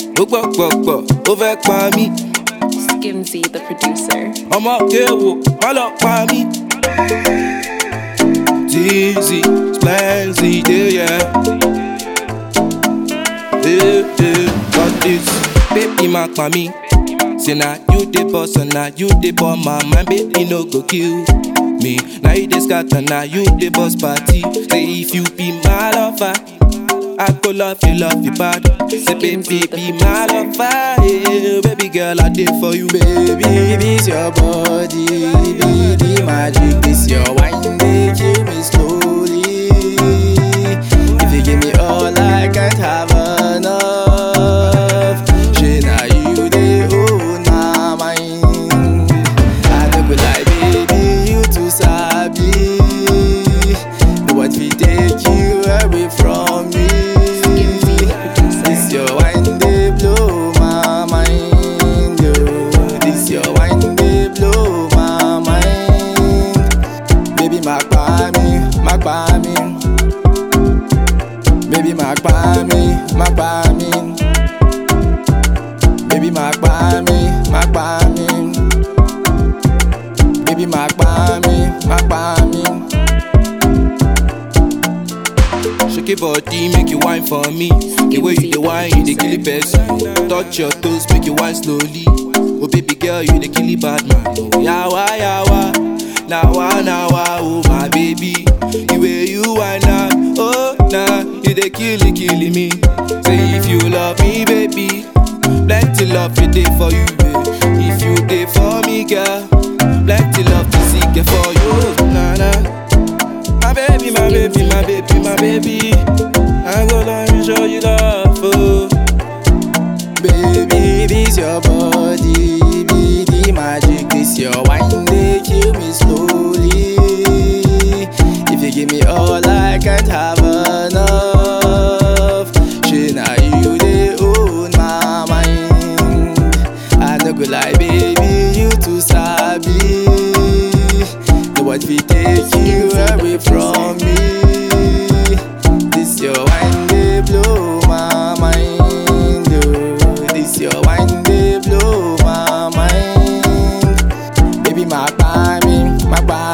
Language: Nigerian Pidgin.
ó gbọ́ gbọ̀gbọ̀ ó fẹ́ pa mí Skimsy, the producer. ọmọ kéwò má lọ pa mí. Teasy, Splenzy, yeah, yeah. Hey, hey, got this, baby, ma pa mí. Say na you the boss and na you the bomb, my man, baby, no go kill me. Now you the scatter, now you the boss party. Say if you be my lover, I go love you, love you bad. Say baby, be my lover, yeah. Baby girl, I did for you, baby. Baby, it's your body, be the magic. This your wine, they kill me slowly. If you give me all, I can't have enough. She now you they own my mind. I don't go like baby, you too sabi. The what we take you away from me. Skimsy, the producer. This your wine, they blow my mind. Yo. This your wine, they blow my mind. Baby, my me, my me. Baby, my me, my me. Baby, my me, my me. Baby, my me, my me. Shake your body, make you wine for me. The way you the wine, you the kill it person. Touch your toes, make you wine slowly. Oh baby girl, you the kill it bad man. Oh yawa yawa, nawa nawa, oh my baby. The way you wine now, oh nah, you the kill it, killing me. Say if you love me, baby, plenty love you day for you, babe. If you day for me, girl, plenty love to seek it for you, nah nah. My baby, my baby, my baby, my baby. I'm gonna show you love. Oh. Baby, this your body, be the magic. This your wine, they kill me slowly. If you give me all, I can't have enough. She now you they own my mind. I no go lie, baby, you too sabi. The what we take you away from me. This your wine, they blow my mind. Oh. This your wine, they blow my mind. Baby, my me, my